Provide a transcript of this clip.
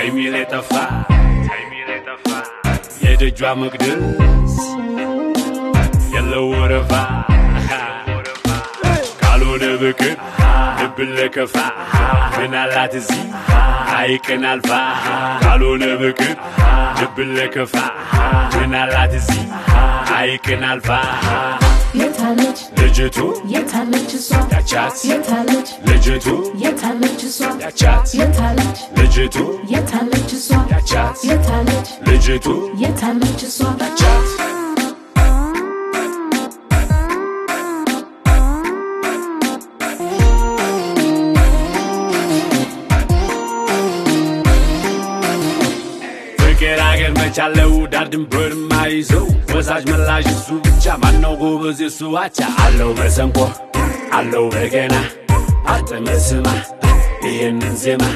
የሚል የጠፋ የደጇ መቅደስ የለው ወረፋ ካልሆነ ብቅር ልብን ለከፋ ምን አላት እዚህ ሐይቅን አልፋ ካልሆነ ብቅር ልብን ለከፋ ምን አላት እዚህ ሐይቅን አልፋ የታለች ልጅቱ የታለች እሷ ያቻት የታለች ልጅቱ የታለች እሷ ያቻት የታለች ልጅቱ የታለች እሷ ያቻት የታለች ልጅቱ የታለች እሷ ያቻት ፍቅር አገር መቻለው ዳር ድንበር ማይዘው ወሳጅ መላሽ እሱ ብቻ ማነው ጎበዝ እሱ አቻ አለው መሰንቆ አለው በገና አጥመ ስማ ይህንን ዜማ